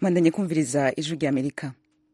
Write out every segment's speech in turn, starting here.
mwandanye kumviriza ijwi rya amerika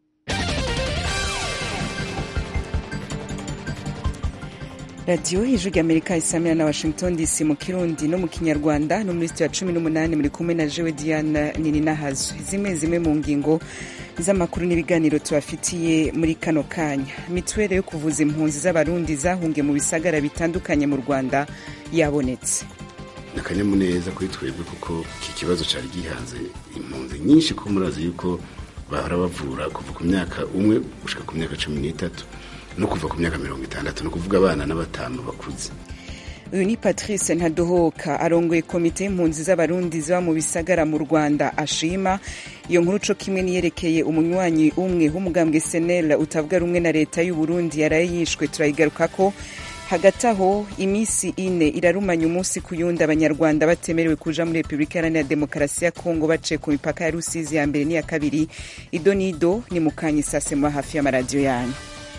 radiyo ijwi rya amerika isamira na washington dc mu kirundi no mu kinyarwanda no muri sitiyo ya cumi n'umunani muri kumwe na jewe diana nininahazo zimwe zimwe mu ngingo z'amakuru n'ibiganiro tubafitiye muri kano kanya mituweli yo kuvuza impunzi z'abarundi zahungiye mu bisagara bitandukanye mu rwanda yabonetse ni akanyamuneza kuri twebwe kuko iki kibazo cyari gihanze impunzi nyinshi ko murazi yuko bahora bavura kuva ku myaka umwe gushika ku myaka cumi n'itatu no kuva ku myaka mirongo itandatu ni ukuvuga abana n'abatanu bakuze uyu ni patrice ntadohoka arongoye komite y'impunzi z'abarundi ziba mu bisagara mu rwanda ashima iyo nkuru co kimwe niyerekeye umunywanyi umwe w'umugambwe senel utavuga rumwe na leta y'uburundi yaraye yishwe turayigarukako hagati aho iminsi ine irarumanya umunsi ku yundi abanyarwanda batemerewe kuja muri repubulika iharanira demokarasi ya kongo baciye ku mipaka ya rusizi ya mbere n'iya kabiri ido n'ido ni mukanya isase muba hafi y'amaradiyo yanyu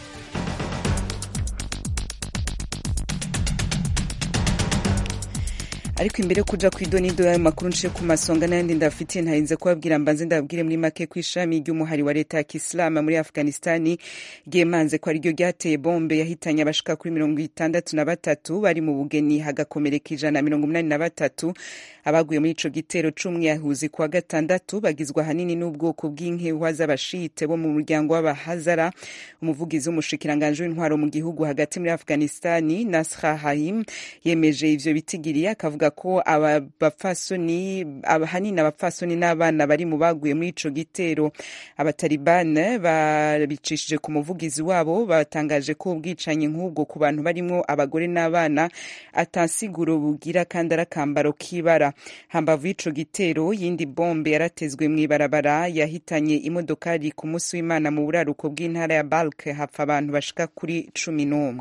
ariko imbere yo kuja ku idonido y'ayo makuru nciye ku masonga n'ayandi ndafitiye ntarinze kubabwira mbanze ndababwire muri make ku ishami ry'umuhari wa leta ya kisilamu muri afghanistani ryemanze ko ariryo ryateye bombe yahitanye abashika kuri mirongo itandatu na batatu bari mu bugeni hagakomereka ijana na mirongo umunani na batatu abaguye muri ico gitero c'umwiyahuzi kuwa gatandatu bagizwe ahanini n'ubwoko bw'inkehwa z'abashite bo mu muryango w'abahazara umuvugizi w'umushikiranganji w'intwaro mu gihugu hagati muri afghanistani nasra haim yemeje ivyo bitigiriye akavuga ko aba bapfasoni ahanini abapfasoni n'abana bari mu baguye muri ico gitero abatalibane babicishije ku muvugizi wabo batangaje ko ubwicanyi nk'ubwo ku bantu barimwo abagore n'abana atansiguro bugira kandi ari akambaro k'ibara hambavu y'ico gitero yindi bombe yaratezwe mw'ibarabara yahitanye imodokari ku munsi w'imana mu buraruko bw'intara ya balk hapfa abantu bashika kuri cumi n'umwe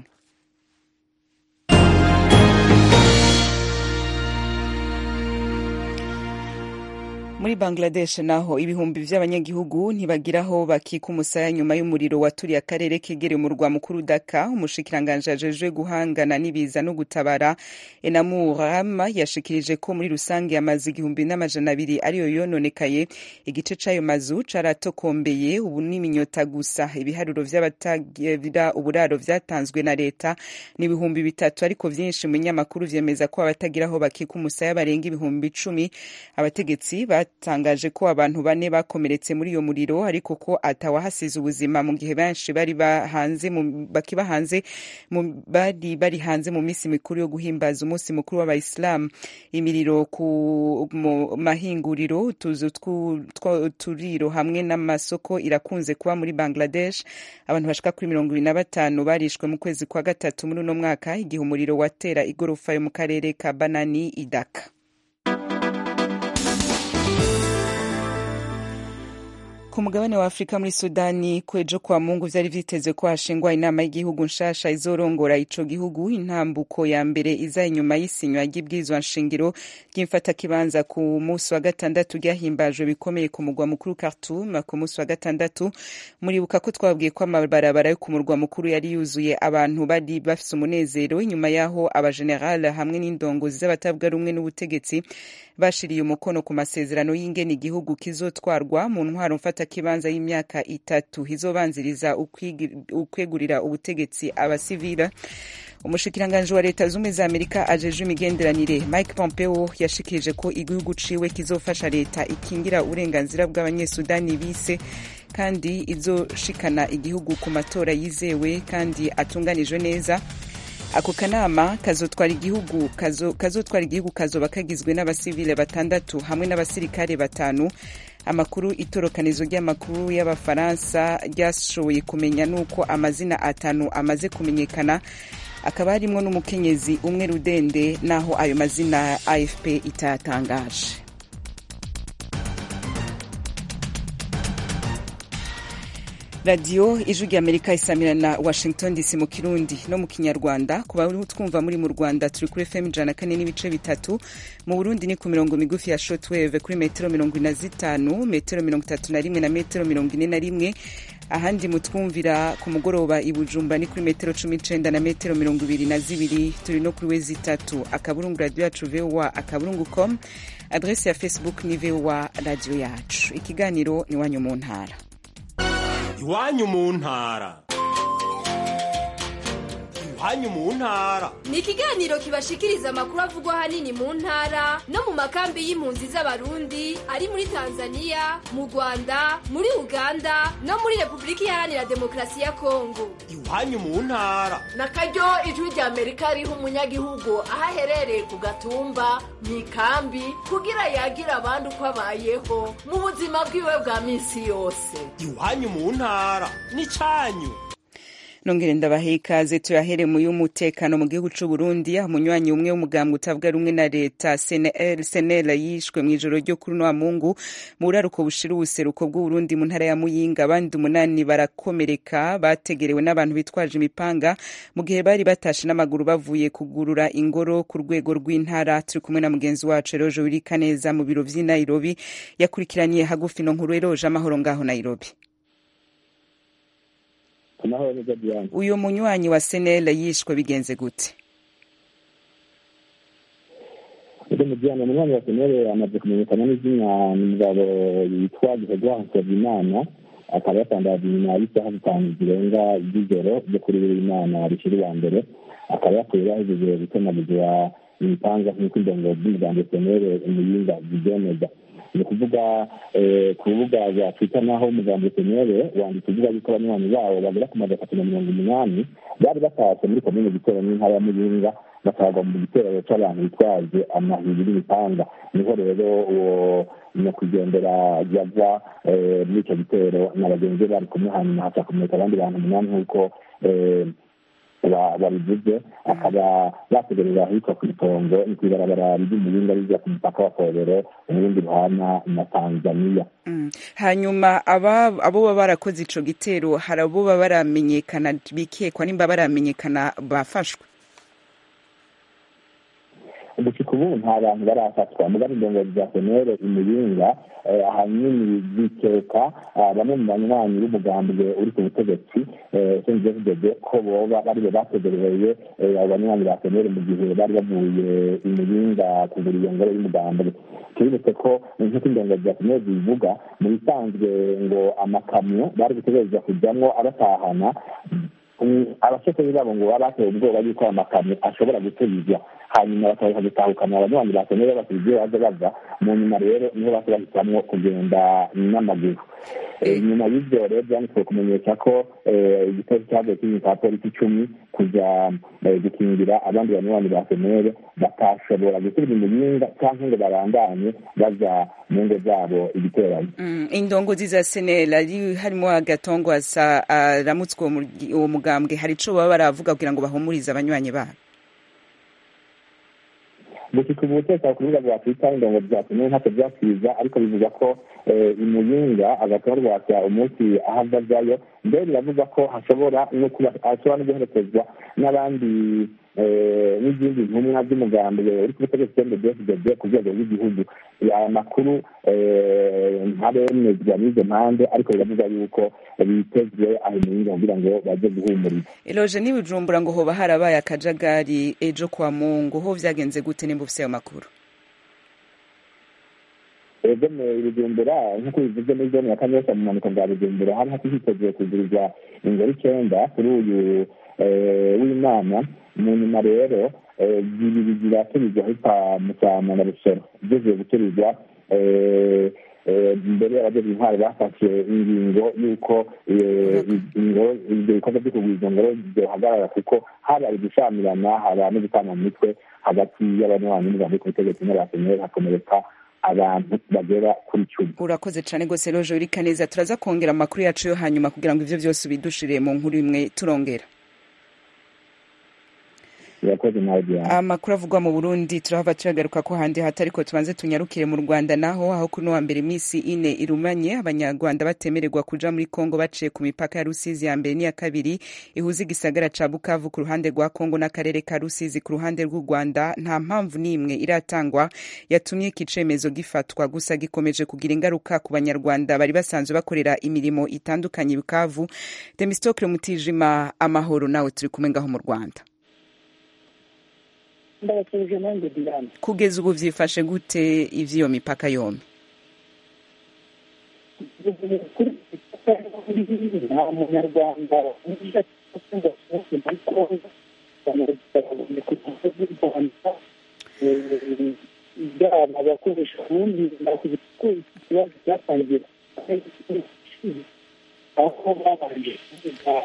muri bangladesh naho ibihumbi vy'abanyagihugu ntibagiraho bakika umusaya nyuma y'umuriro waturiye akarere kegereye umurwa mukuru daka umushikiranganji ajejwe guhangana n'ibiza no gutabara enamur rama yashikirije ko muri rusange amazu igihumbi n'amajana abiri ariyo yononekaye igice c'ayo mazu caratokombeye ubu n'iminyota gusa ibiharuro vy'abatagira uburaro vyatanzwe na leta ni ibihumbi bitatu ariko vyinshi mu binyamakuru vyemeza ko abatagiraho bakika umusaya barenga ibihumbi icumi abategetsi batangaje ko abantu bane bakomeretse muri iyo muriro ariko ko atawahasize ubuzima mu gihe benshi bari bahanze bakiba hanze bari bari hanze mu minsi mikuru yo guhimbaza umunsi mukuru w'abayisilamu imiriro ku mahinguriro utuzu turiro hamwe n'amasoko irakunze kuba muri bangladesh abantu bashika kuri mirongo ibiri na batanu barishwe mu kwezi kwa gatatu muri uno mwaka igihe umuriro watera igorofa yo mu karere ka banani idaka ku mugabane wa afurika muri sudani kwejo kwa mungu vyari vyitezwe ko hashingwa inama y'igihugu nshasha izorongora ico gihugu intambuko ya mbere iza inyuma y'isinywa ry'ibwirizwa nshingiro ry'imfatakibanza ku musi wa gatandatu ryahimbajwe bikomeye ku mugwa mukuru khartoum ku musi wa gatandatu muribuka ko twabwiye ko amabarabara yo ku murwa mukuru yari yuzuye abantu bari bafise umunezero inyuma y'aho abageneral hamwe n'indongozi z'abatavuga rumwe n'ubutegetsi bashiriye umukono ku masezerano y'ingene igihugu kizotwarwa mu ntwaro mfatakibanza y'imyaka itatu izobanziriza ukwegurira ubutegetsi abasivila umushikiranganji wa leta zumwe za amerika ajeje imigenderanire mike pompeo yashikirije ko igihugu ciwe kizofasha leta ikingira uburenganzira bw'abanyesudani bise kandi izoshikana igihugu ku matora yizewe kandi atunganijwe neza ako kanama kazotwara igihugu kazotwara igihugu kazoba kagizwe n'abasivile batandatu hamwe n'abasirikare batanu amakuru itorokanizo ry'amakuru y'abafaransa ryashoboye kumenya nuko amazina atanu amaze kumenyekana akaba harimwo n'umukenyezi umwe rudende naho ayo mazina afp itayatangaje radiyo ijwi rya amerika isamira na washington dc mu kirundi no mu kinyarwanda ku bari twumva muri mu rwanda turi kuri fm ijana na kane n'ibice bitatu mu burundi ni ku mirongo migufi ya shotwave kuri metero mirongo ine na zitanu metero mirongo itatu na rimwe na metero mirongo ine na rimwe ahandi mutwumvira ku mugoroba i Bujumbura ni kuri metero cumi n'icenda na metero mirongo ibiri na zibiri turi no kuri wezi itatu akaburungu radiyo yacu voa akaburungu com adresi ya facebook ni voa radiyo yacu ikiganiro ni iwanyu mu ntara iwanyu mu ntara iwanyu mu ntara ni ikiganiro kibashikiriza amakuru avugwa ahanini mu ntara no mu makambi y'impunzi z'abarundi ari muri tanzania mu rwanda muri uganda no muri repubulika iharanira demokarasi ya kongo iwanyu mu ntara na karyo ijwi rya amerika riha umunyagihugu aho aherereye ku gatumba mu ikambi kugira yagira abandi uko abayeho mu buzima bwiwe bwa minsi yose iwanyu mu ntara n'icyanyu nongere ndabahe ikaze tuyahere mu y'umutekano mu gihugu c'u Burundi aho umunywanyi umwe w'umugambwe utavuga rumwe na leta CNL CNL yishwe mu ijoro ryo kuri wa Mungu mu buraruko bushira ubuseruko bw'u Burundi mu ntara ya Muyinga abandi umunani barakomereka bategerewe n'abantu bitwaje imipanga mu gihe bari batashe n'amaguru bavuye kugurura ingoro ku rwego rw'intara turi kumwe na mugenzi wacu Eroje Wirikaneza mu biro vy'i Nairobi yakurikiraniye hagufi no nkuru Eroje amahoro ngaho Nairobi amahoro neza diane uyu munywanyi wa senele yishwe bigenze gute ede mujyana umunywanyi wa senere amaze kumenyekana n'izina ni umugabo yitwa gihegwa nsabimana akaba yatangaje inyuma y'isaha zitanu zirenga z'ijoro ryo kuri buri imana rishira uwa mbere akaba yapfuye yahejeje gutemaguzwa imipanga nk'uko indongo z'umuryango senere umuyinga zibyemeza ni ukuvuga ku rubuga rwa twita naho umuryango senere wanditse uvuga yuko abanywanyi bawo bagera ku magana atatu na mirongo umunani bari batashe muri komine gitero n'intara ya muyinga bakagwa mu gitero c'abantu bitwaje amahiri n'imipanga niho rero uwo nyakwigendera yava muri ico gitero na bagenzi be bari kumwe hanyuma haca kumurika abandi bantu umunani nk'uko babivuze akaba bategereza ahitwa ku itongo ni kw'ibarabara ry'umuyinga rija ku mupaka wa korero uburundi buhana na tanzaniya hanyuma abo baba barakoze ico gitero hari abo baba baramenyekana bikekwa nimba baramenyekana bafashwe gushika ubu nta bantu barafatwa mugabo indongozi za senere imuyinga ahanini zikeka bamwe mu banywanyi b'umugambwe uri ku butegetsi senjefudede ko boba baribo bategereye abo banywanyi ba senere mu gihe bari bavuye imuyinga kugura iyo ngoro y'umugambwe tubibutse ko nk'uko indongozi za senere zibivuga mu bisanzwe ngo amakamyo bari gutegereza kujamwo abatahana abashoferi babo ngo baba batewe ubwoba yuko aya makamyo ashobora gutubizwa hanyuma bakaza gutahukana abanywanyi bakeneye basize ibyo baza bava mu nyuma rero niho basa bahitamwo kugenda n'amaguru nyuma y'ibyo rero byanditswe kumenyesha ko igitero cyavuye kiri cya polisi icumi kuja gukingira abandi banywanyi ba senere batashobora gusubira imuyinga cyangwa ngo barandanye baja mu ngo zabo igiterane indongozi za senere harimo agatongwasa aramutswe uwo mugambwe hari ico baba baravuga kugira ngo bahumurize abanywanyi babo gushika ubu umutekano ku rubuga rwa twita indongo zatumye ntacyo byakwiza ariko bivuga ko imuyinga agatorwasa umunsi ahagazayo mbere biravuga ko hashobora no kuba hashobora no guherekezwa n'abandi n'izindi ntumwa z'umugambi uri ku butegetsi cndbfdd ku rwego rw'igihugu aya makuru ntaremezwa n'izo mpande ariko biravuga yuko bitezwe aho imuyinga kugira ngo baze guhumuriza eloje n'ibijumbura ngo hoba harabaye akajagari ejo kwa mungu ho vyagenze gute nimba ufise ayo makuru ego ibijumbura nk'uko bivuze muri zone ya kanyosha mu mpanuka bwa bijumbura hari hiteguye kugurirwa ingoro icenda kuri uyu w'imana mu nyuma rero zibiri ziraturirwa ahitwa musama na rusoro igeze guturirwa mbere y'abajeje intwari bafashe ingingo y'uko ibyo bikorwa byo kugura izo ngoro byohagarara kuko habaye gushamirana haba no gutana mu mitwe hagati y'abanywanyi n'umugambi ku butegetsi n'abasenyeri hakomereka abantu bagera kuri cumi urakoze cyane rwose roje urika neza turaza kongera amakuru yacu yo hanyuma kugira ngo ivyo vyose ubidushire mu nkuru imwe turongera irakoze nawe diana amakuru avugwa mu burundi turahava turagaruka ko handi hata ariko tubanze tunyarukire mu rwanda naho aho kuri wa mbere iminsi ine irumanye abanyarwanda batemererwa kuja muri kongo baciye ku mipaka ya rusizi ya mbere n'iya kabiri ihuza igisagara ca bukavu ku ruhande rwa kongo n'akarere ka rusizi ku ruhande rw'u rwanda nta mpamvu n'imwe iratangwa yatumye iki cemezo gifatwa gusa gikomeje kugira ingaruka ku banyarwanda bari basanzwe bakorera imirimo itandukanye i bukavu demistokle mutijima amahoro nawe turi kumwe ngaho mu rwanda ndabasubije nanjye diane kugeza ubu vyifashe gute ivy'iyo mipaka yombi kuri nta munyarwanda uje ngo asohoke muri kongo abanyarwanda ku gihugu cy'u rwanda yaba abakoresha ubundi nakugira ko iki kibazo cyatangiye aho babanje kuvuga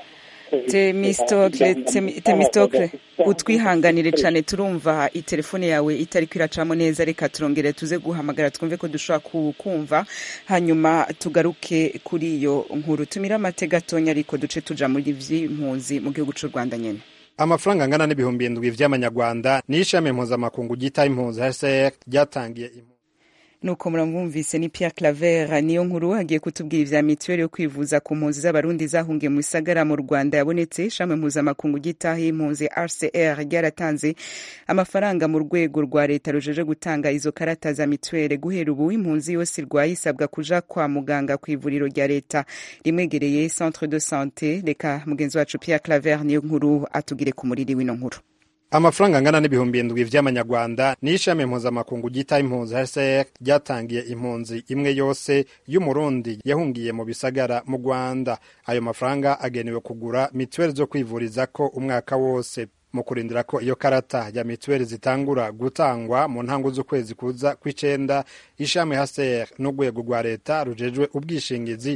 temistokle Temi- temistokle utwihanganire cane turumva itelefone yawe itariko iracamo neza reka turongere tuze guhamagara twumve ko dushobora kukumva hanyuma tugaruke kuri iyo nkuru tumire amate gatonya ariko duce tuja muri vy'impunzi mu gihugu c'u rwanda nyene amafaranga angana n'ibihumbi indwi vy'amanyarwanda ni ishami mpuzamakungu ryita impunzi hcr ryatangiye impunzi nuko muramwumvise ni Pierre Claver niyo nkuru agiye kutubwira ivya mituweli yo kwivuza ku mpunzi z'abarundi zahungiye mu bisagara mu Rwanda yabonetse ishami mpuzamakungu gitaha impunzi RCR ryaratanze amafaranga mu rwego rwa leta rujeje gutanga izo karata za mituweli guhera ubu impunzi yose irwaye isabwa kuja kwa muganga ku ivuriro rya leta rimwegereye centre de santé reka mugenzi wacu Pierre Claver niyo nkuru atugire ku muriri w'ino nkuru amafaranga angana n'ibihumbi indwi vy'amanyarwanda ni ishami mpuzamakungu ryita impunzi hcr ryatangiye impunzi imwe yose y'umurundi yahungiye mu bisagara mu rwanda ayo mafaranga agenewe kugura mituweli zo kwivurizako umwaka wose mu kurindira ko iyo karata ya mituweli zitangura gutangwa mu ntango z'ukwezi kuza kw'icenda ishami hcr n'urwego rwa leta rujejwe ubwishingizi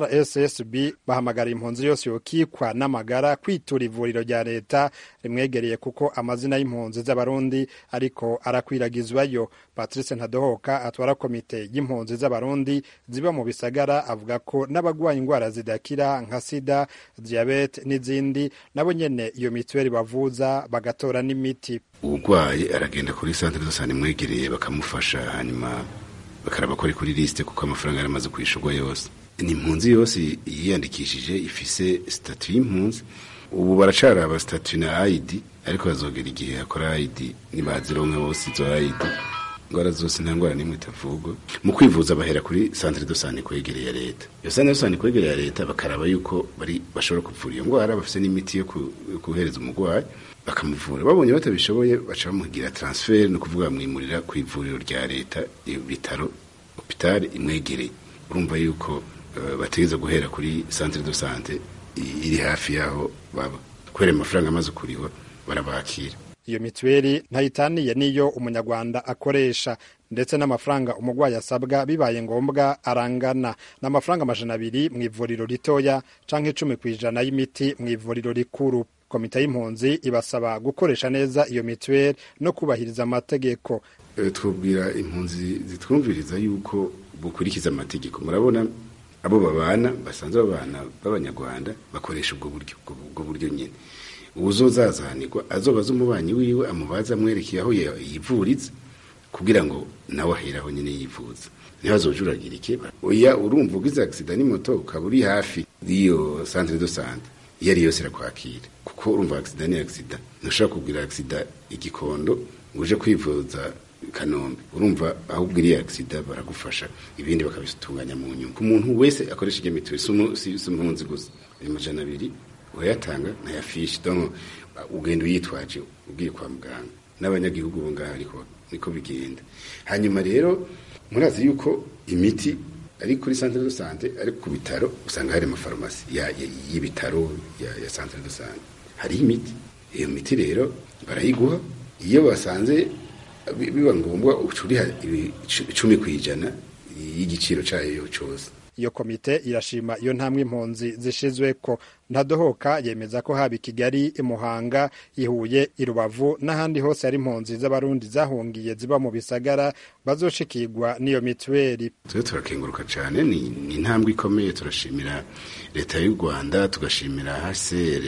rssb bahamagara impunzi yose yokikwa n'amagara kwitura ivuriro rya leta rimwegereye kuko amazina y'impunzi z'abarundi ariko arakwiragizwayo patrice ntadohoka atwara komite y'impunzi z'abarundi ziba mu bisagara avuga ko n'abagwaye indwara zidakira nka sida diyabete n'izindi nabo nyene iyo mituweli bavuza bagatora n'imiti uburwayi aragenda kuri santere de sante imwegereye bakamufasha hanyuma bakaraba ko ari kuri lisite kuko amafaranga yaramaze kwishyurwa yose ni impunzi yose yiyandikishije ifise sitatu y'impunzi ubu baracaraba sitatu na ayidi ariko bazogera igihe hakora ayidi nibazironka bose izo ayidi indwara zose nta ndwara n'imwe itavugwa mu kwivuza bahera kuri santere de sante kwegereye ya leta iyo santere de sante kwegereye ya leta bakaraba yuko bari bashobora kuvura iyo ndwara bafite n'imiti yo ku- yo guhereza umurwayi bakamuvura babonye batabishoboye baca bamugira transfer ni ukuvuga bamwimurira ku ivuriro rya leta ibitaro hopitali imwegereye urumva yuko eh, bategereza guhera kuri centre de sante i- iri hafi yaho baba kubera amafaranga amaze kurihwa barabakira iyo mituweli ntayitaniye n'iyo umunyarwanda akoresha ndetse n'amafaranga umurwayi asabwa bibaye ngombwa arangana n'amafaranga amajana abiri mu ivuriro ritoya canke icumi ku ijana y'imiti mu ivuriro rikuru komite y'impunzi ibasaba gukoresha neza iyo mituweli no kubahiriza amategeko Eh, twubwira impunzi zitwumviriza yuko bukurikiza amategeko murabona abo babana basanzwe babana b'abanyarwanda bakoresha ubwo buryo ubwo- ubwo buryo nyine uzozazanirwa azobaza umubanyi wiwe amubaza amwerekeye aho ya- yivuriza kugira ngo nawe aheraho nyine yivuza ntibazojuragirike oya urumva ugize agisida n'imoto ukaba uri hafi y'iyo centre de sante iyo ari yose irakwakira kuko urumva agisida ni agisida ntushobora kugira agisida igikondo ngo uje kwivuza kanombe urumva aho ubwiriye agisida baragufasha ibindi bakabitunganya mu nyungu umuntu wese akoresha iyo mituweli si umu- si si impunzi gusa ayo majana abiri urayatanga ntayafishi donc ugenda uyitwaje ugiye kwa muganga n'abanyagihugu bo ngaho ariko niko bigenda hanyuma rero murazi yuko imiti ari kuri centre de sante ari ku bitaro usanga hari amafarumasi ya- ya- y'ibitaro ya, ya centre de sante hariho imiti iyo miti rero barayiguha iyo basanze bi- biba ngombwa uca uriha ibi- icumi ku ijana y'igiciro cyayo cyose iyo komite irashima iyo ntambwe impunzi zishizweko ntadohoka yemeza ko haba i kigali i muhanga i huye i rubavu n'ahandi hose hari impunzi z'abarundi zahungiye ziba mu bisagara bazoshikirwa n'iyo mituweli twe turakenguruka cyane ni ni intambwe ikomeye turashimira leta y'u rwanda tugashimira hcr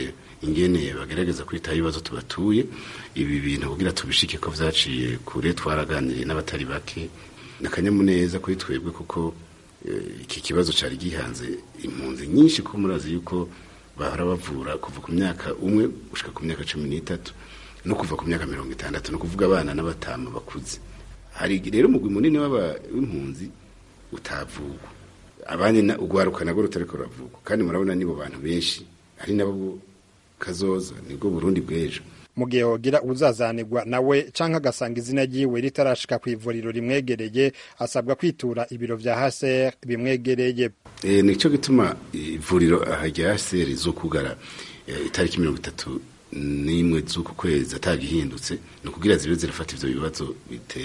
ingene bagerageza kwitaho ibibazo tubatuye ibi bintu kugira tubishike ko vyaciye kure twaraganiriye n'abatari bake nakanyamuneza kuri twebwe kuko iki kibazo cari gihanze impunzi nyinshi ko murazi yuko bahora bavura kuva ku myaka umwe gushika ku myaka cumi n'itatu no kuva ku myaka mirongo itandatu no kuvuga abana n'abatama bakuze hari rero umugwi munini w'impunzi utavugwa abandi ugwaruka nabwo rutariko ruravugwa kandi murabona nibo bantu benshi ari nabo kazoza nibwo burundi bw'ejo mu gihe hogira uzazanirwa nawe canke agasanga izina ryiwe ritarashika ku ivuriro rimwegereye asabwa kwitura ibiro vya haser bimwegereye e, nico gituma ivuriro aha rya haser rizokugara e, itariki mirongo itatu n'imwe z'uku kwezi atagihindutse ni ukugira zibe zirafata ivyo bibazo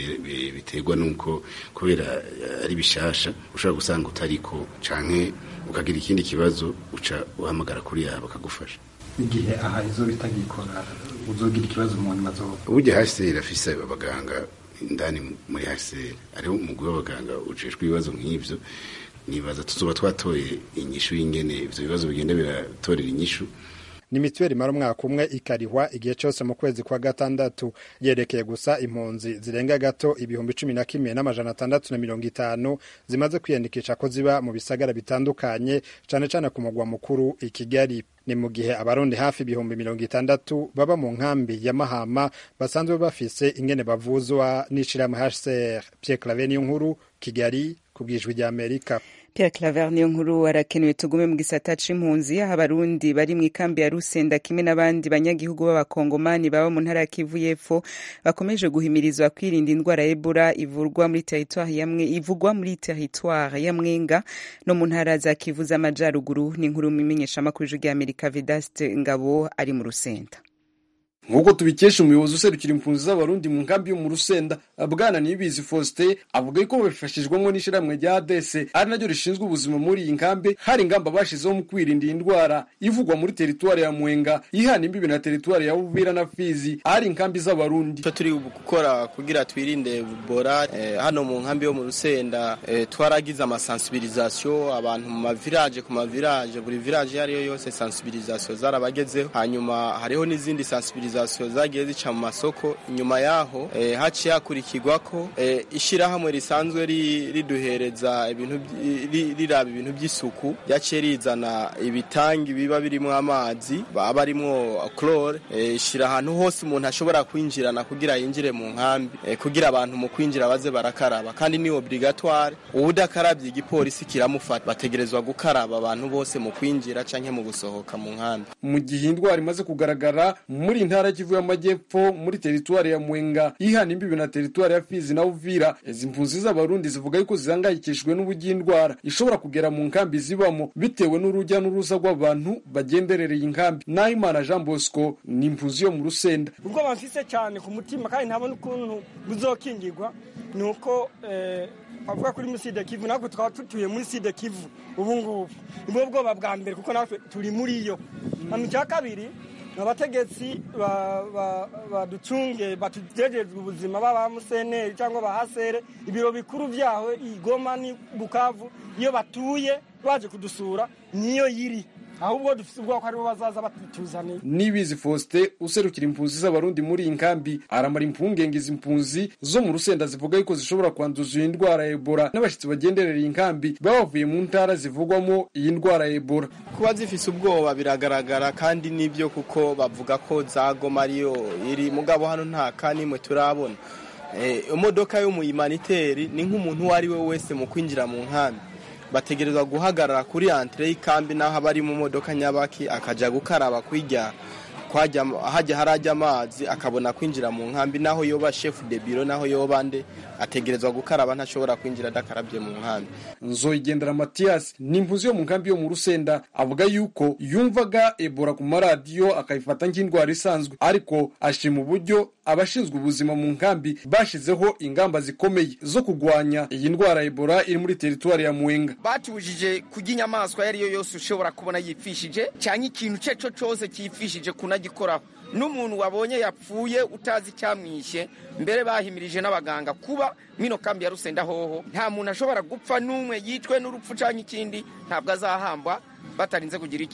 biterwa nuko kubera ari bishasha ushobora gusanga utariko canke ukagira ikindi kibazo uca uhamagara kuri yabo bakagufasha igihe aha izo bitagikora uzogira ikibazo mu nyuma zo uburyo HCR afise abaganga indani muri HCR ariho umugwi w'abaganga ujejwe ibibazo nk'ivyo nibaza tuzoba twatoye inyishu y'ingene ivyo bibazo bigenda biratorera inyishu ni mituweli imara umwaka umwe ikarihwa igihe cyose mu kwezi kwa gatandatu yerekeye gusa impunzi zirenga gato ibihumbi cumi na kimwe n'amajana atandatu na mirongo itanu zimaze kwiyandikisha ko ziba mu bisagara bitandukanye cane cane ku mugwa mukuru i kigali ni mu gihe abarundi hafi ibihumbi mirongo itandatu baba mu nkambi ya mahama basanzwe bafise ingene bavuzwa n'ishirahamwe hcr pierre clave niyo nkuru kigali ku bwijwi rya amerika Pierre Claver niyo nkuru arakenewe tugume mu gisata c'impunzi aho abarundi bari mu ikambi ya Rusenda kimwe n'abandi banyagihugu b'abakongomani baba mu ntara ya Kivu y'Epfo bakomeje guhimirizwa kwirinda indwara ya Ebola ivurwa muri territoire yamwe ivugwa muri territoire ya Mwenga no mu ntara za Kivu z'amajaruguru ni inkuru mu imenyeshamakuru rya Amerika Vedaste Ngabo ari mu Rusenda nk'uko tubikesha umuyobozi userukira impunzi z'abarundi mu nkambi yo mu rusenda bwana niyibizi faustin avuga ko babifashijwemo n'ishyirahamwe rya adese ari naryo rishinzwe ubuzima muri iyi nkambi hari ingamba bashizeho mu kwirinda iyi ndwara ivugwa muri teritwari ya mwenga ihana imbibi na teritwari ya bubira na fizi ahari inkambi z'abarundi icyo turi gukora kugira twirinde bora eh, hano mu nkambi yo mu rusenda eh, twaragize amasensibilisation abantu mu mavirage ku mavirage buri village iyo ariyo yose sensibilisation zarabagezeho hanyuma hariho n'izindi sensibilisation zagiye zica mu masoko inyuma yaho eh, haciye hakurikirwa ko eh, ishyirahamwe risanzwe riduhereza ibintu riraba ibintu by'isuku yaciye rizana ibitangi biba birimo amazi aba arimwo chlore eh, ishyira ahantu hose umuntu ashobora kwinjirana kugira yinjire mu nkambi eh, kugira abantu mu kwinjira baze barakaraba kandi ni obligatoire uwudakarabye igipolisi kiramufata bategerezwa gukaraba abantu bose mu kwinjira canke mu gusohoka mu nkambi mu gihe indwara imaze kugaragara muri intara Kivu y'Amajyepfo muri teritwari ya Mwenga ihana imbibi na teritwari ya Fizi na Uvira izi mpunzi z'abarundi zivuga yuko zihangayikishijwe n'uburyo indwara ishobora kugera mu nkambi zibamo bitewe n'urujya n'uruza rw'abantu bagenderereye inkambi Nahimana Jean Bosco ni impunzi yo mu Rusenda ubwo bamfise cyane ku mutima kandi ntabona ukuntu buzokingirwa ni uko bavuga kuri muri side kivu natwe tukaba tutuye muri side kivu ubu ngubu nibwo bwoba bwa mbere kuko natwe turi muri yo hano icya kabiri abategetsi baducunge batujejejwe ubuzima baba museneri cyangwa bahasere ibiro bikuru byaho igoma ni bukavu iyo batuye baje kudusura niyo yiri ahubwo dufite ubwoko aribo bazaza batutuzaniye nibizi faustin userukira impunzi z'abarundi muri iyi nkambi aramara impungenge izi mpunzi zo mu rusenda zivuga yuko zishobora kwanduza iyi ndwara ya ebola n'abashyitsi bagenderera iyi nkambi baba bavuye mu ntara zivugwamo iyi ndwara ya ebola kuba zifise ubwoba biragaragara kandi nibyo kuko bavuga ko zagoma ariyo iri mugabo hano nta kanimwe turabona imodoka yo mu imaniteri ni nk'umuntu uwo ari we wese mu kwinjira mu nkambi bategerezwa guhagarara kuri antire y'ikambi n'aho aba ari mu modoka nyabaki akajya gukaraba kwirya hajya harajya amazi akabona kwinjira mu nkambi naho yoba shefu de biro naho yoba nde ategerezwa gukaraba ntashobora kwinjira adakarabye mu nkambi nzoyigendera matiyasi ni impunzi yo mu nkambi yo mu rusenda avuga yuko yumvaga ebola ku maradiyo akayifata nk'indwara isanzwe ariko ashima uburyo abashinzwe ubuzima mu nkambi bashizeho ingamba zikomeye zo kurwanya iyi ndwara ya ebola iri muri teritwari ya mwenga batubujije kurya inyamaswa iyo ari yo yose ushobora kubona yipfishije cyangwa ikintu icyo cyo cyose cyifishije kunagikoraho n'umuntu wabonye yapfuye utazi icyamwishe mbere bahimirije n'abaganga kuba mwino kambi ya rusenda hoho nta muntu ashobora gupfa n'umwe yicwe n'urupfu cyangwa ikindi ntabwo azahambwa batarinze kugira iki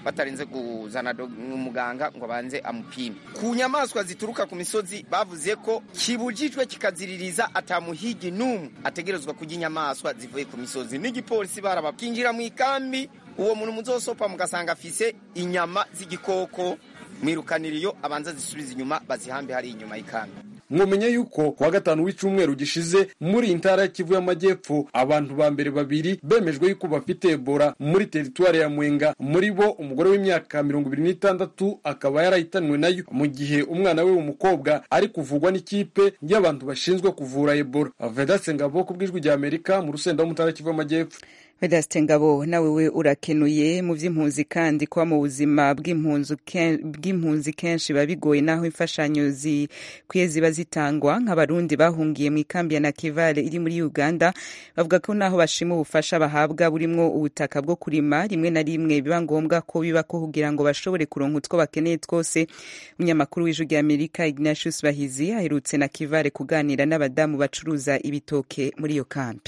batarinze kuzana umuganga ngo abanze amupime ku nyamaswa zituruka ku misozi bavuze ko kibujijwe kikaziririza atamuhigi n'umwe ategerezwa kurya inyamaswa zivuye ku misozi n'igipolisi barabakinjira mu ikambi uwo muntu muzosopa mugasanga afise inyama z'igikoko mwirukanira iyo abanza zisubiza inyuma bazihambe hari inyuma y'ikambi mwumenya yuko kuwa gatanu w'icyumweru gishize muri iyi ntara ya kivu y'amajyepfo abantu ba mbere babiri bemejwe yuko bafite ebola muri teritwari ya mwenga muri bo umugore w'imyaka mirongo ibiri n'itandatu akaba yarahitanwe nayo mu gihe umwana we w'umukobwa ari kuvugwa n'ikipe y'abantu bashinzwe kuvura ebola vedase ngabo ku bw'ijwi rya amerika mu rusenda w'umutara kivu y'amajyepfo Vedaste Ngabo nawe we urakenuye mu by'impunzi kandi kuba mu buzima bw'impunzi kenshi biba bigoye naho imfashanyo zikwiye ziba zitangwa nk'abarundi bahungiye mu ikambi ya Nakivale iri muri Uganda bavuga ko naho bashima ubufasha bahabwa burimwo ubutaka bwo kurima rimwe na rimwe biba ngombwa ko biba ko kugira ngo bashobore kuronka utwo bakeneye twose umunyamakuru w'ijwi rya Amerika Ignatius Bahizi aherutse Nakivale kuganira n'abadamu bacuruza ibitoke muri iyo kambi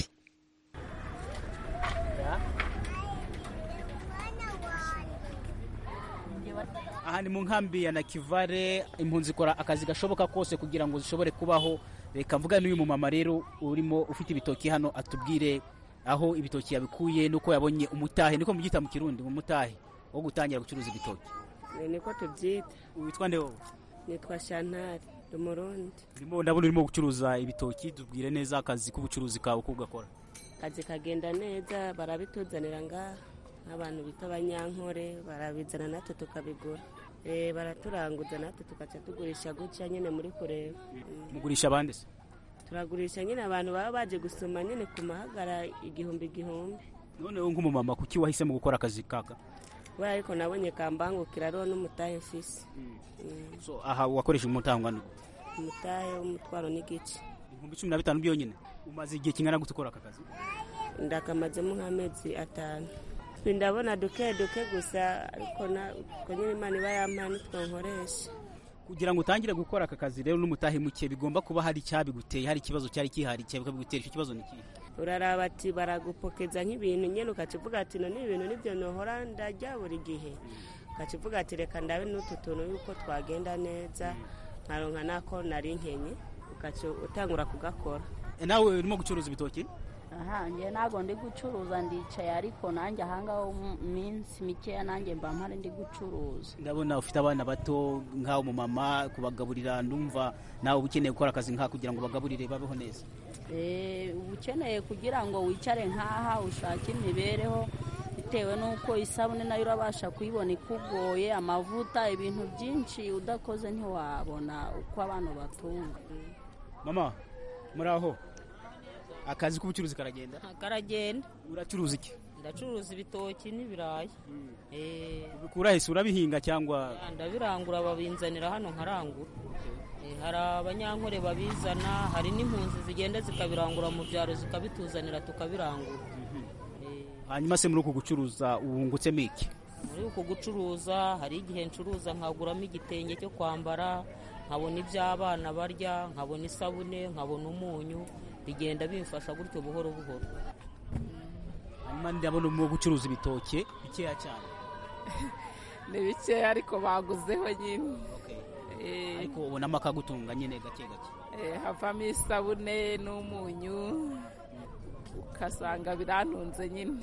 aha ni mu nkambi ya nakivare impunzi ikora akazi gashoboka kose kugira ngo zishobore kubaho reka mvuga n'uyu mumama rero urimo ufite ibitoki hano atubwire aho ibitoki yabikuye nuko yabonye umutahe niko mubyita mu kirundi umutahe wo gutangira gucuruza ibitoki niko tubyita witwa nde wowe nitwa shantari umurundi ndimo ndabona urimo gucuruza ibitoki tubwire neza akazi k'ubucuruzi kawe uko ugakora akazi kagenda neza barabituzanira ngaha nk'abantu bita abanyankore barabizana natwe tukabigura baraturanguza natwe tugaca tugurisha gutya nyine muri kureba mugurisha abandi se turagurisha nyine abantu baba baje gusoma nyine ku mahagara igihumbi igihumbi noneho nk'umumama kuki wahisemo gukora akazi kaka we ariko nabonye kambangukira ariho n'umutahe mfise so aha wakoresha umutahe ungana umutahe w'umutwaro n'igice ibihumbi cumi na bitanu byonyine umaze igihe kingana gute ukora aka kazi ndakamazemo nk'amezi atanu ndabona duke duke gusa ariko nyine imana iba yampaye nitwo nkoresha kugira ngo utangire gukora aka kazi rero n'umutahe muke bigomba kuba hari icyabiguteye hari ikibazo cyari kihari bikabigutera icyo kibazo ni ikihe uraraba ati baragupokeza nk'ibintu nyine ukakivuga ati none ibintu nibyo nohora ndarya buri gihe ukakivuga ati reka ndabe n'utu tuntu yuko twagenda neza nkaronka nako nari nkenye utangura kugakora nawe urimo gucuruza ibitoki aha njye ntabwo ndi gucuruza ndicaye ariko nanjye ahangaho minsi mikeya nanjye mba mpari ndi gucuruza ndabona ufite abana bato nk'aho umumama kubagaburira ndumva nawe uba ukeneye gukora akazi nk'aka kugira ngo bagaburire babeho neza uba ukeneye kugira ngo wicare nk'aha ushake imibereho bitewe n'uko isabune nayo urabasha kuyibona ikugoye amavuta ibintu byinshi udakoze ntiwabona uko abantu batunga mama muri aho akazi k'ubucuruzi karagenda karagenda uracuruza iki ndacuruza ibitoki n'ibirayi ubikura hese urabihinga cyangwa ndabirangura babinzanira hano nkarangura hari abanyankore babizana hari n'impunzi zigenda zikabirangura mu byaro zikabituzanira tukabirangura hanyuma se muri uku gucuruza wungutsemo iki muri uku gucuruza hari igihe ncuruza nkaguramo igitenge cyo kwambara nkabona iby'abana barya nkabona isabune nkabona umunyu bigenda bimfasha gutyo buhoro buhoro hanyuma ndabona urimo gucuruza ibitoke bikeya cyane ni bikeya ariko baguzeho nyine ariko ubonamo akagutunga nyine gake gake havamo isabune n'umunyu ugasanga birantunze nyine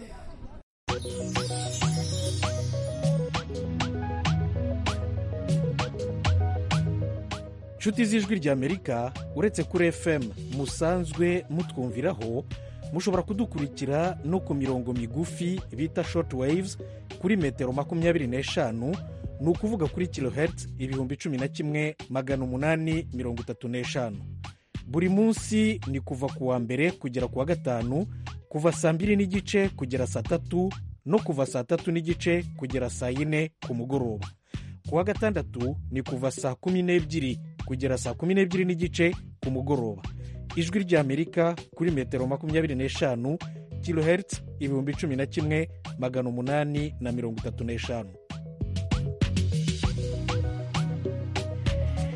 inshuti z'ijwi ry'amerika uretse kuri fm musanzwe mutwumviraho mushobora kudukurikira no ku mirongo migufi bita short waves kuri metero makumyabiri n'eshanu ni ukuvuga kuri kilohertz ibihumbi cumi na kimwe magana umunani mirongo itatu n'eshanu buri munsi ni kuva ku wa mbere kugera ku wa gatanu kuva saa mbiri n'igice kugera saa tatu no kuva saa tatu n'igice kugera saa yine ku mugoroba ku wa gatandatu ni kuva saa kumi n'ebyiri kugera saa kumi n'ebyiri n'igice ku mugoroba ijwi ry'amerika kuri metero makumyabiri n'eshanu kilohertz ibihumbi cumi na kimwe magana umunani na mirongo itatu n'eshanu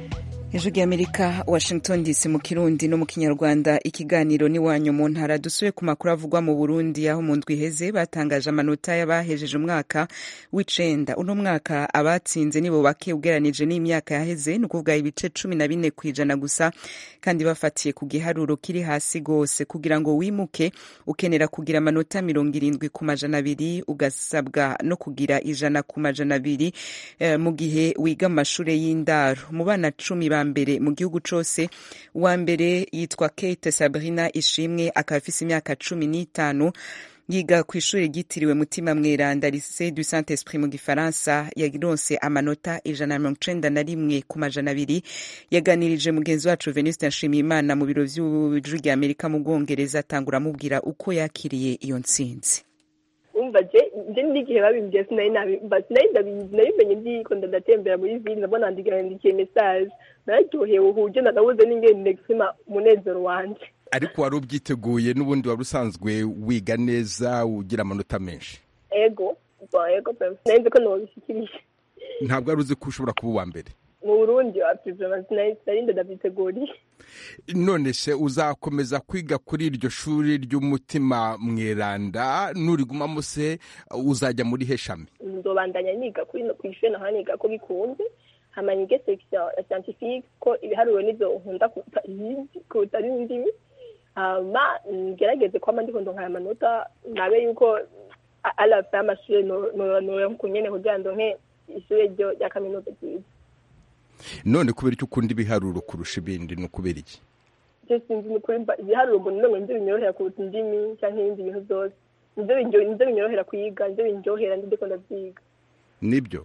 ijwi ry'amerika washington dc mu kirundi no mu kinyarwanda ikiganiro n'iwanyu mu ntara dusuye ku makuru avugwa mu burundi aho mu ndwi iheze batangaje amanota y'abahejeje umwaka w'icenda uno mwaka abatsinze nibo bake ugeranije n'imyaka yaheze ni ukuvuga ibice cumi na bine ku ijana gusa kandi bafatiye ku giharuro kiri hasi rwose kugira ngo wimuke ukenera kugira amanota mirongo irindwi ku majana abiri ugasabwa no kugira ijana ku majana abiri eh, mu gihe wiga mu mashure y'indaro mu bana cumi ba mbere mu gihugu cose uwa mbere yitwa Kate Sabrina Ishimwe akaba afise imyaka cumi n'itanu yiga ku ishuri ryitiriwe mutima mweranda lycée du saint esprit mu gifaransa yaronse amanota ijana na mirongo icenda na rimwe ku majana abiri yaganirije mugenzi wacu venuste nshimiyimana mu biro vy'ijwi rya amerika mu bwongereza atangura amubwira uko yakiriye iyo ntsinzi umva je nje n'igihe babimbwiye sinari nabimba sinari ndabizi nabimenye ndiko ndatembera muri ville ndabona ndikandikiye message nararyohewe uhuje nanabuze n'ingene nexima umunezero wanje ariko wari ubyiteguye n'ubundi wari usanzwe wiga neza ugira amanota menshi ego bon ego pe sinari nzi ko nobishikirije ntabwo wari uzi ko ushobora kuba uwa mbere mu burundi wapivrema sinari ndavyiteguriye none se uzakomeza kwiga kuri iryo shuri ry'umutima mweranda nurigumamo se uzajya muri heshami nzobandanya niga kuri kw'ishure naho niga ko bikunze hama nige section ya scientifique ko ibiharuro nivyo nkunda kuruta n'indimi hama ngerageze kwama ndiko ndonka aya manota nabe yuko alafa y'amashure noronka nyene kugira ndonke ishure ryo rya kaminuza ryiza none kubera icyo ukunda ibiharuro kurusha ibindi ni ukubera iki je sinzi ni ukuri ibiharuro ngo none nivyo binyorohera kuruta indimi canke ibindi bintu vyose nivyo binyorohera kwiga nivyo binryohera ndiko ndavyiga nibyo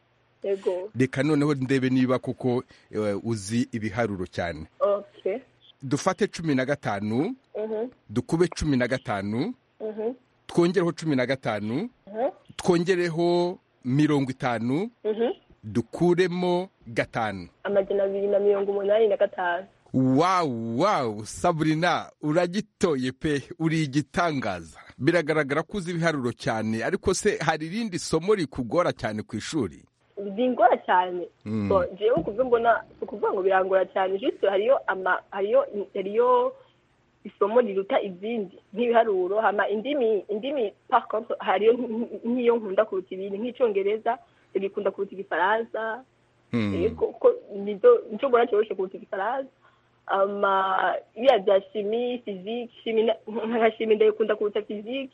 ego reka noneho ndebe niba kuko uzi ibiharuro cyane okay dufate cumi na gatanu dukube cumi na gatanu twongereho cumi na gatanu twongereho mirongo itanu dukuremo gatanu amajana abiri na mirongo umunani na gatanu wawu wawu saburina uragitoye pe uri igitangaza biragaragara ko uzi ibiharuro cyane ariko se hari irindi somo rikugora cyane ku ishuri bingora cyane jewe kuva mbona ukuvuga ngo birangora cyane juste hariyo ama hariyo hariyo isomo riruta izindi nk'ibiharuro hama indimi indimi par contre hariyo nk'iyo nkunda kuruta ibindi nk'icongereza bikunda kuruta igifaransa yego ko nizo nico mbona cyoroshe kuruta igifaransa ama biriya bya shimi physique shimi nka shimi ndayikunda kuruta physique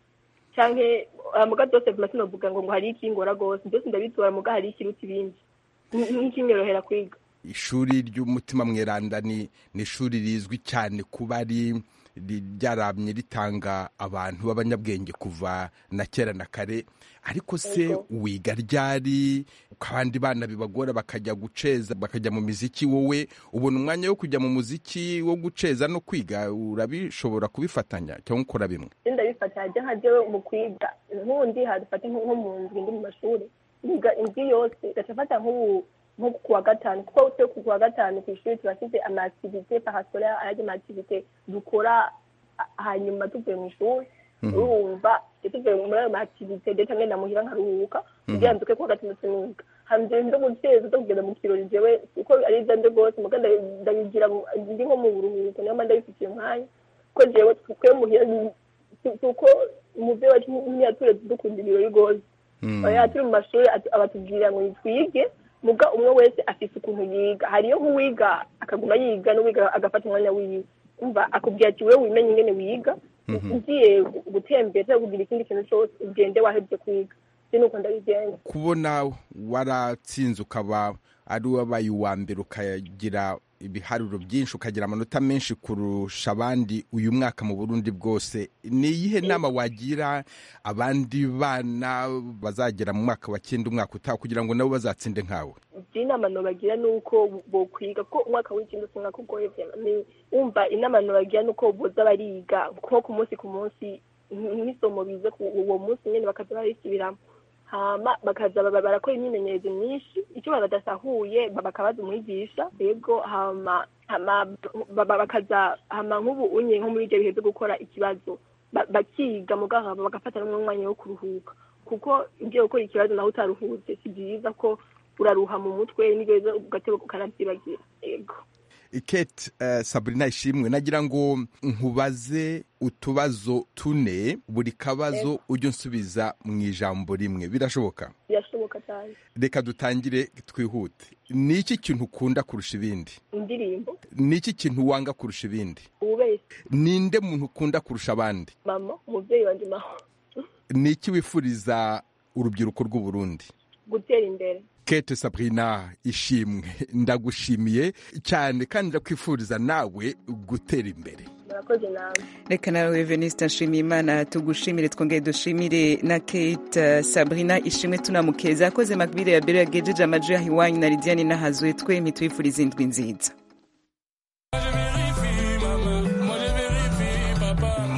canke muga byose vuma sinovuga ngo ngo hari ikingora gose byose ndabitora muga hari ikiruta ibindi nk'ikinyorohera kwiga ishuri ry'umutima mweranda ni ni ishuri rizwi cyane kuba ari ryaramye ritanga abantu b'abanyabwenge kuva na kera na kare ariko se wiga ryari abandi bana bibagora bakajya guceza bakajya mu miziki wowe ubona umwanya wo kujya mu muziki wo guceza no kwiga urabishobora kubifatanya cyangwa ukora bimwe ndabifatanya nka jewe mu kwiga nk'ubundi hadufate nko mu nzu ndi mu mashuri niga indwi yose gaca mfata nk'ubu nko kuwa gatanu kuko twe kuwa gatanu ku ishuri turafite amaaktivite parascolaire ayandi maaktivite dukora hanyuma tuvuye mu ishuri urumva tuvuye muri ayo maaktivite ndetse ngenda muhira nkaruhuka kugira nduke kuwa gatandatu niga hambere ndo guteza zo kugenda mu kirori jewe kuko ari byo nde rwose muga ndabigira ndi nko mu buruhuko niyo mpamvu ndabifitiye umwanya kuko jewe twe muhira kuko umuvyeyi wacu ntiyaturetse dukunda ibirori rwose oya turi mu mashuri abatubwira ngo twige muga umwe wese afise ukuntu yiga hariyo nk'uwiga akaguma yiga n'uwiga agafata umwanya wiwe umva akubwira ati wewe wimenye ingene wiga ugiye gutembera cyangwa kugira ikindi kintu cyose ugende wahebye kwiga nuko ndabigenza kubona waratsinze ukaba ari wabaye uwa mbere ukagira ibiharuro byinshi ukagira amanota menshi kurusha abandi uyu mwaka mu burundi bwose ni iyihe nama wagira abandi bana bazagera mu mwaka wa cyenda umwaka utaha kugira ngo nabo bazatsinde nkawe inama nobagira ni uko bokwiga kuko umwaka w'icyenda usa umwaka ugoye ni wumva inama nobagira ni uko boza bariga nko ku munsi ku munsi nk'isomo bize uwo munsi nyine bakaza barisubiramo hama bakaza barakora imyimenyerezo myinshi icyo badasahuye bakabaza umwigisha yego hama hama bakaza hama nk'ubu unye nko muri ibyo bihe byo gukora ikibazo bakiga muganga bagafata n'umwanya wo kuruhuka kuko ibyo gukora ikibazo nawe utaruhutse si byiza ko uraruha mu mutwe n'ibyo ugateba ukanabyibagira yego kate uh, sabrina ishimwe nagira ngo nkubaze utubazo tune buri kabazo ujye unsubiza mu ijambo rimwe birashoboka birashoboka cyane reka dutangire twihute ni iki kintu ukunda kurusha ibindi indirimbo ni iki kintu wanga kurusha ibindi ububeshyi ninde muntu ukunda kurusha abandi mama umubyeyi wanjye maho ni iki wifuriza urubyiruko rw'u Burundi gutera imbere kate sabrina ishimwe ndagushimiye cyane kandi ndakwifuriza nawe gutera imbere murakoze nawe reka nawe veniste nshimiye imana tugushimire twongere dushimire na kate sabrina ishimwe tunamukeza yakoze makbire ya mbere yagejeje amajwi yaho iwanyu na lidiane n'ahazwe twe ntitwifurize indwi nziza